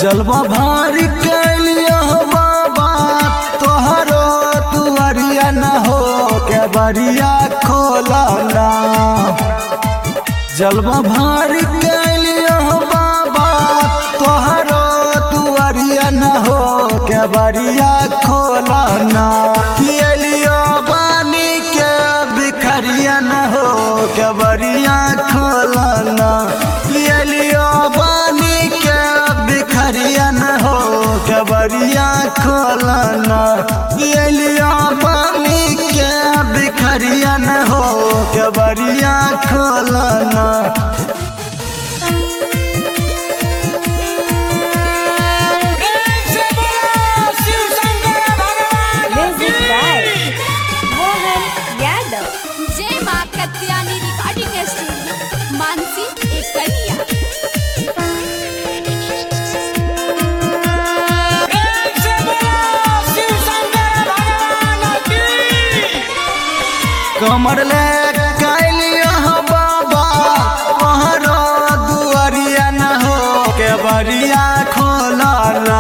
जलवा भार कैलियो बाबा तोहरो तुअरिया न हो के बरिया खोलना जलवा भार कैलियो बाबा तोहरो तुअरिया न हो के बरिया खोलना किलियो बानी के बिखरिया न हो के बरिया खोलना किलियो बानी के बिखरिया न हो के बरिया खोलना किलियो बानी के बिखरिया न हो के बरिया खोलना Music by Mohan Yadav. जय माँ कत्यानी रिकॉर्डिंग स्टूडियो मानसी एक कन्या कमर ले कैलियो बाबा तोहरो दुआरिया न हो के बरिया खोलना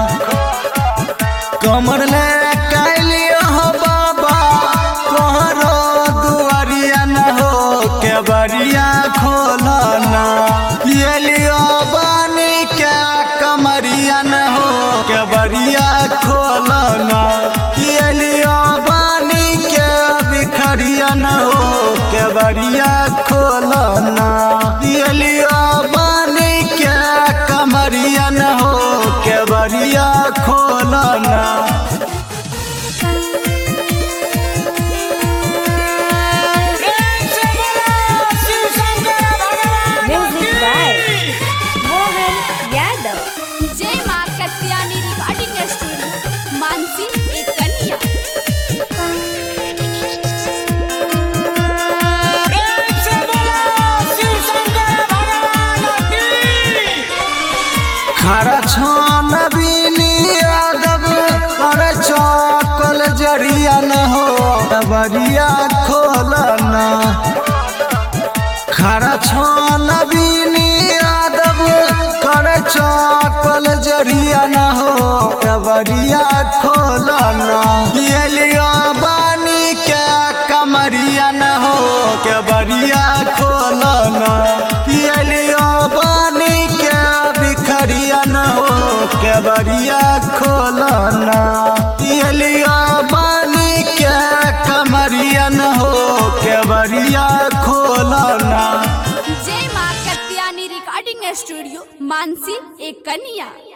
कमर ले कैलियो बाबा तोहरो दुआरिया न हो के बरिया खोलना ये लियो बानी के कमरिया न हो के बरिया खोलना ये लियो बानी के बिखरिया न हो के बरिया खोलना ये लियो बानी के कमरिया न हो के बरिया खोलना Music by Mohan Yadav. जय माँ कत्यानी रिकॉर्डिंग स्टूडियो मानसी एक कन्या खरा छान बीनी यादव कर चौकल जरिया न हो बरिया खोलना खरा छान बीनी यादव कर चौकल जरिया न हो बरिया खोलना ये लियो बानी के कमरिया न हो के बरिया खोलना ये लियो बानी के बिखरिया न हो के बरिया खोलना ये लियो बानी के कमरिया न हो के बरिया खोलना जय माँ कत्यानी रिकॉर्डिंग स्टूडियो मानसी एक कन्या